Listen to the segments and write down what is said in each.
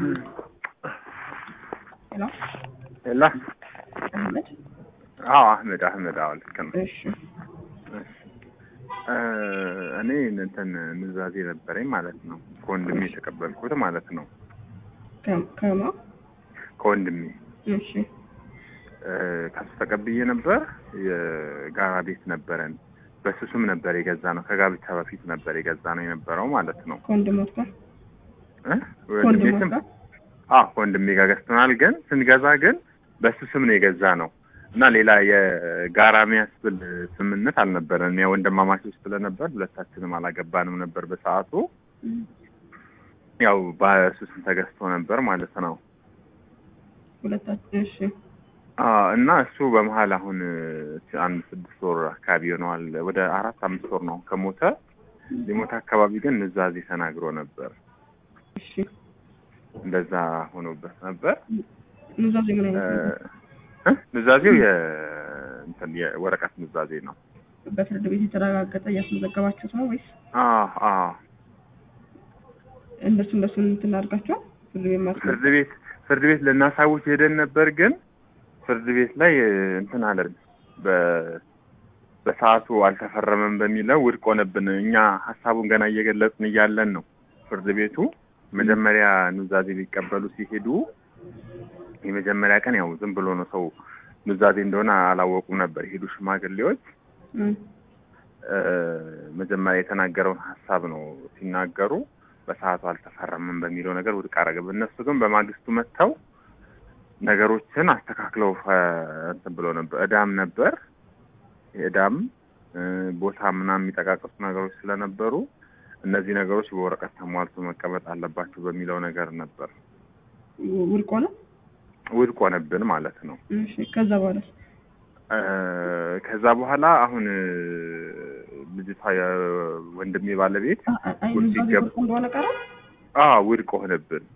ሄሎ ላ አህመድ አዎ አህመድ አህመድ አዎ ልክ ነው። እሺ እ እኔ እንትን ኑዛዜ ነበረኝ ማለት ነው ከወንድሜ የተቀበልኩት ማለት ነው ከ- ከማ ከወንድሜ እሺ እ ከሱ ተቀብዬ ነበር። የጋራ ቤት ነበረን በሱ ስም ነበር የገዛ ነው። ከጋብቻ በፊት ነበር የገዛ ነው የነበረው ማለት ነው ከወንድሞት ጋር እ ወንድሜ ከወንድሞት ስም ጋር አዎ ከወንድሜ ጋር ገዝተናል። ግን ስንገዛ ግን በሱ ስም ነው የገዛ ነው እና ሌላ የጋራ የሚያስብል ስምምነት አልነበረን። ያ ወንድማማቾች ስለነበር ሁለታችንም አላገባንም ነበር በሰዓቱ። ያው በሱ ስም ተገዝቶ ነበር ማለት ነው። ሁለታችን እሺ አዎ እና እሱ በመሀል አሁን አንድ ስድስት ወር አካባቢ ይሆነዋል። ወደ አራት አምስት ወር ነው ከሞተ። ሊሞት አካባቢ ግን ኑዛዜ ተናግሮ ነበር። እሺ እንደዛ ሆኖበት ነበር። ኑዛዜ ምን አይነት ነው? እ ኑዛዜው የ እንትን የወረቀት ኑዛዜ ነው። በፍርድ ቤት የተረጋገጠ እያስመዘገባችሁት ነው ወይስ አዎ አዎ እንደሱ እንደሱ እንትን አድርጋችኋል? ፍርድ ቤት ማስመ ፍርድ ቤት ፍርድ ቤት ልናሳውቅ ሄደን ነበር። ግን ፍርድ ቤት ላይ እንትን አለን በ በሰዓቱ አልተፈረመም በሚለው ውድቅ ሆነብን። እኛ ሀሳቡን ገና እየገለጽን እያለን ነው ፍርድ ቤቱ መጀመሪያ ኑዛዜ ሊቀበሉ ሲሄዱ የመጀመሪያ ቀን ያው ዝም ብሎ ነው ሰው ኑዛዜ እንደሆነ አላወቁም ነበር የሄዱ ሽማግሌዎች እም፣ እ መጀመሪያ የተናገረውን ሀሳብ ነው ሲናገሩ በሰዓቱ አልተፈረምም በሚለው ነገር ውድቅ አደረገ። እነሱ ግን በማግስቱ መጥተው ነገሮችን አስተካክለው እ እንትን ብሎ ነበር። እዳም ነበር የእዳም እ ቦታ ምናምን የሚጠቃቀሱ ነገሮች ስለነበሩ እነዚህ ነገሮች በወረቀት ተሟልቶ መቀመጥ አለባቸው በሚለው ነገር ነበር ውድቅ ሆነ። ውድቅ ሆነብን ማለት ነው። እሺ ከዛ በኋላ እ ከዛ በኋላ አሁን እ ልጅቷ የወንድሜ ባለቤት አይ ውድቅ ኑዛዜ ሲገባ ውድቅ እንደሆነ ቀረ። አ ውድቅ ሆነብን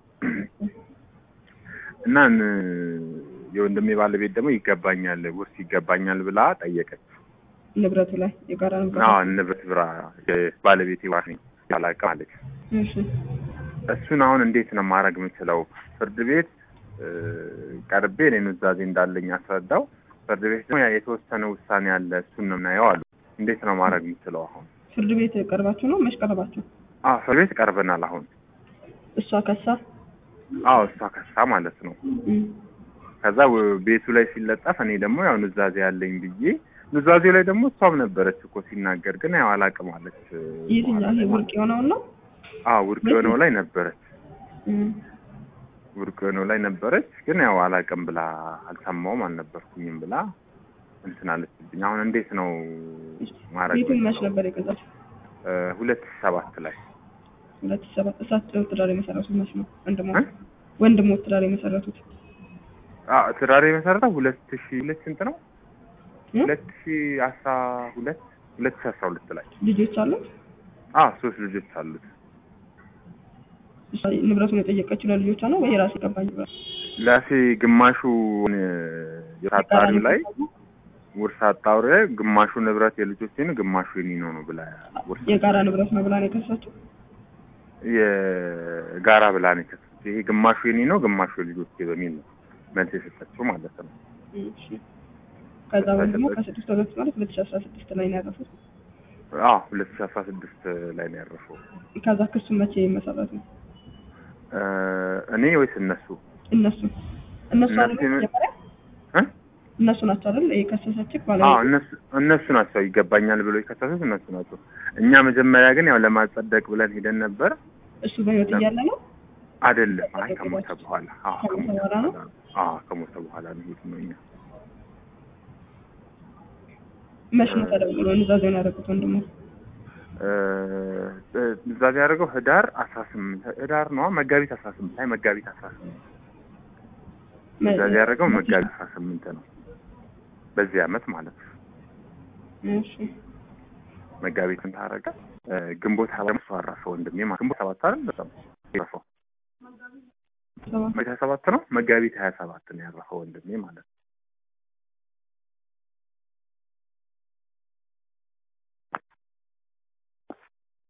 እና ን- የወንድሜ ባለቤት ደግሞ ይገባኛል ውርስ ይገባኛል ብላ ጠየቀች። ንብረቱ ላይ የጋራ ንብረቱ አዎ ንብረት ብራ ባለቤቴ ዋስ ያላቀ አለች። እሺ እሱን አሁን እንዴት ነው ማድረግ የምችለው? ፍርድ ቤት እ ቀርቤ እኔ ኑዛዜ እንዳለኝ አስረዳው። ፍርድ ቤት ደግሞ ያ የተወሰነ ውሳኔ አለ እሱን ነው የምናየው አሉ። እንዴት ነው ማድረግ የምችለው አሁን? ፍርድ ቤት ቀርባችሁ ነው መች ቀረባችሁ? አዎ ፍርድ ቤት ቀርበናል አሁን። እሷ ከሳ አዎ እሷ ከሳ ማለት ነው። እም፣ ከዛ ወ- ቤቱ ላይ ሲለጠፍ እኔ ደግሞ ያው ኑዛዜ ያለኝ ብዬ ኑዛዜው ላይ ደግሞ እሷም ነበረች እኮ ሲናገር ግን ያው አላቅም አለች። የትኛው ይሄ ውድቅ የሆነውን ነው? አዎ ውድቅ የሆነው ላይ ነበረች። እም፣ ውድቅ የሆነው ላይ ነበረች ግን ያው አላቅም ብላ አልሰማውም አልነበርኩኝም ብላ እንትን አለችብኝ። አሁን እንዴት ነው ማድረግ ቤቱን መች የምችለው? ነበር የገዛችው? እ ሁለት ሺህ ሰባት ላይ ሁለት ሺህ ሰባት እሳቸው ትዳር የመሰረቱት መች ነው? ወንድሞ እ? ወንድሞ ትዳር የመሰረቱት አዎ ትዳር የመሰረተው ሁለት ሺህ ሁለት ስንት ነው? እ? ሁለት ሺህ አስራ ሁለት ሁለት ሺህ አስራ ሁለት ላይ ልጆች አሉት? አዎ ሶስት ልጆች አሉት። እሷ ንብረቱን የጠየቀችው ለልጆቿ ነው ወይ የራሴ ገባኝ ብላ? ላሴ ግማሹ የታጣሪው ላይ ውርስ አጣውሬ ግማሹ ንብረት የልጆቼ ነው፣ ግማሹ የኔ ነው ነው ብላ ውርስ የጋራ ንብረት ነው ብላ ነው የከሳችው? የጋራ ብላ ነው የከሰሰችው። ይሄ ግማሹ የኔ ነው፣ ግማሹ የልጆቼ በሚል ነው መልስ የሰጠችው ማለት ነው። እሺ። ከዛ ወንድሞ ከስድስት ወገት ማለት ሁለት ሺህ አስራ ስድስት ላይ ነው ያረፉት። አዎ ሁለት ሺህ አስራ ስድስት ላይ ነው ያረፈው። ከዛ ክሱ መቼ መሰረቱ? እ እኔ ወይስ እነሱ እነሱ እነሱ አሉ እነሱ የመ- መጀመሪያ እ? እነሱ ናቸው አይደል የከሰሰችህ አዎ ባለቤት? እነሱ እነሱ ናቸው ይገባኛል ብሎ የከሰሱት እነሱ ናቸው። እኛ መጀመሪያ ግን ያው ለማጸደቅ ብለን ሄደን ነበር። እሱ በህይወት እያለ ነው? አይደለም አይ ከሞተ በኋላ አዎ ከሞተ ከሞተ በኋላ ነው? በኋላ አዎ ከሞተ በኋላ ነው የሄድነው እኛ መች ነው ተደውሎ ኑዛዜውን ያደረጉት ወንድሞ? እ ኑዛዜ ያደረገው ህዳር አስራ ስምንት ህዳር ነው መጋቢት አስራ ስምንት ላይ መጋቢት አስራ ስምንት ኑዛዜ ያደረገው መጋቢት አስራ ስምንት ነው በዚህ አመት ማለት ነው። እሺ መጋቢትን ታረቀ ግንቦት ሰባት ሰው አረፈ ወንድሜ ማለት ግንቦት ሰባት አይደል በጣም ያረፈው ሰባት መጋቢት ሰባት ነው መጋቢት ሀያ ሰባት ነው ያረፈው ወንድሜ ማለት ነው።